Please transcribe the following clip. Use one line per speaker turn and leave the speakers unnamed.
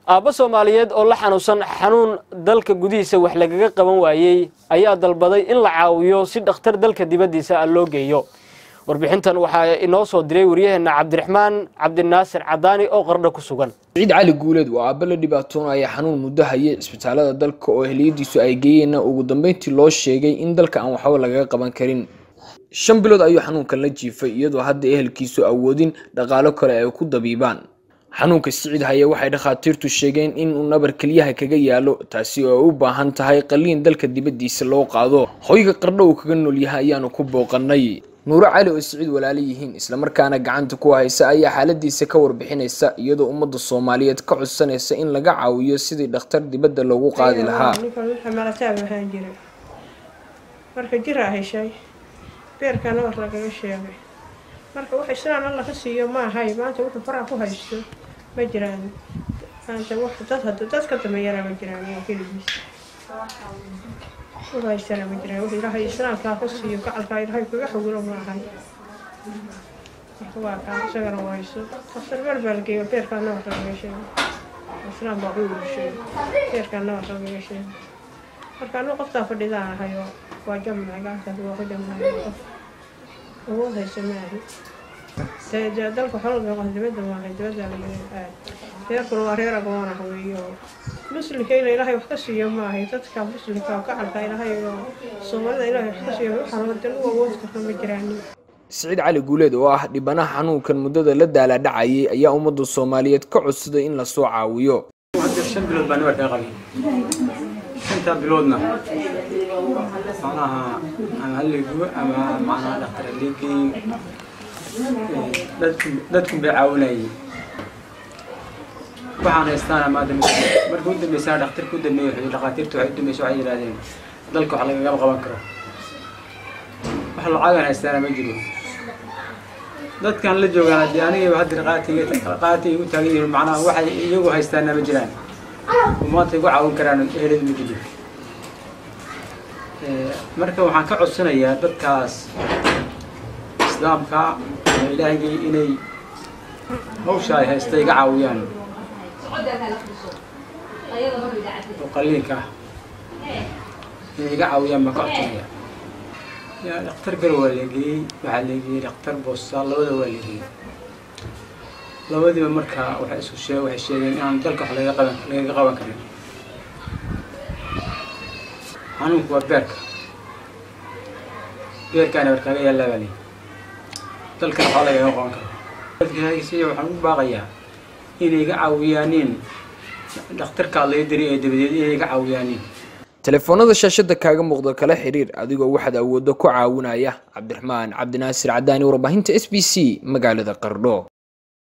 aabbo soomaaliyeed oo la xanuunsan xanuun dalka gudihiisa wax lagaga qaban waayey ayaa dalbaday in la caawiyo si dhakhtar dalka dibaddiisa ah loo geeyo warbixintan waxaa inoo soo diray waryaheenna cabdiraxmaan cabdinaasir cadaani oo qardho ku sugan
siciid cali guuleed waa aabba la dhibaatoonaya xanuun muddo hayay cisbitaalada dalka oo ehliyadiisu ay geeyeenna ugu dambeyntii loo sheegay in dalka aan waxba lagaga qaban karin shan bilood ayuu xanuunkan la jiifay iyadoo hadda ehelkiisu awoodin dhaqaalo kale ay ku dabiibaan xanuunka siciid haye waxay dhakhaatiirtu sheegeen inuu nabar kelyaha kaga yaalo taasi oo ay u baahan tahay qaliin dalka dibaddiisa loo qaado hoyga qardho uu kaga nool yahay ayaanu ku booqanay nuuro cali oo siciid walaalo yihiin islamarkaana gacanta ku haysa ayaa xaaladiisa ka warbixinaysa iyadoo ummadda soomaaliyeed ka codsanaysa in laga caawiyo sidii dhakhtar dibadda loogu qaadi lahaa
ninkan wuxuu malataab ahaan jiray marka jiraa heshay beerkana war lagaga sheegay marka wax islaan alla ka siiyo ma ahay maanta wuxuu faraha ku haysto ma jiraan maanta wax dad hadda dad ka dameeyana ma jiraan iyo keligiis wuxuu haystana ma jiraan wuxuu ilaahay islaamkaa ku siiyo gacalkaa ilaahay kaga xoguro ma ahay marka waa kaa isagana waa haysto daktar meel baa la geeyo beerkaa nawar lagaga sheegay islaam baa ugu sheegay beerkaa nawar lagaga sheegay marka anu qoftaa fadhidaan ahay oo waa jamca gacankaas waa ku jamcay qof awood hayso maahi dee dalka xolga qof dibadda maahay dibadda laga aad reerkuna waa reer agoon ah weeyo muslimkayna ilaahay wax ka siiyo maahay dadka muslimka oo gacalka ilaahay oo soomaalida ilaahay wax ka siiyo waxaan wadan u awood karna ma jiraanin
siciid cali guuleed oo ah dhibanaha xanuunkan muddada la daala dhacayay ayaa ummadda soomaaliyeed ka codsaday in lasoo caawiyo
shan bilood baan nabarkaa qabay shantaa biloodna macnaha ama haligu ama macnaha dhakhtar haligeeyo dadku dadkun bay caawinayay waxaan haystaana maanta marka u dambeysana dhakhtarka u dambeeyey wuxuu dhakhaatiirta waxay u dambeysay waxay yidhahdeen dalka wax lagagama qaban karo wax lacagan haystaana ma jiro dadkan la joogaan haddii anigaba hadda qaatiga qaati igu taagan yihiin macnaha waxay iyagu haystaana ma jiraan oo maanta igu caawin karaan eheladu ma jiro marka waxaan ka codsanayaa dadkaas islaamka ama ilaahigay inay hawsha ay haysta iga caawiyaan oo qaliinka ah inay iga caawiyaan baan ka codsanaya yaa dhakhtar gar waa leegeeyey waxaa leegeeyey dhakhtar boosta labada waa leegeeyey labadiiba marka waxay isku sheeg waxay sheegeen inaan dalka wax lagaga qaban lagaga qaban karin xanuunku waa beerka beerkaana war kaaga yaallaa baa leeyi dalkana waxaa lagaga qaban karo dadkasiya waxaan u baaqayaa inay iga caawiyaanin dhakhtarkaa laga diri ee dabadeed inay iga caawiyaanin
telefoonada shaashada kaaga muuqda kala xiriir adigoo waxaad awooddo ku caawinaya cabdiraxmaan cabdinaasir cadaani warbaahinta s b c magaalada qardho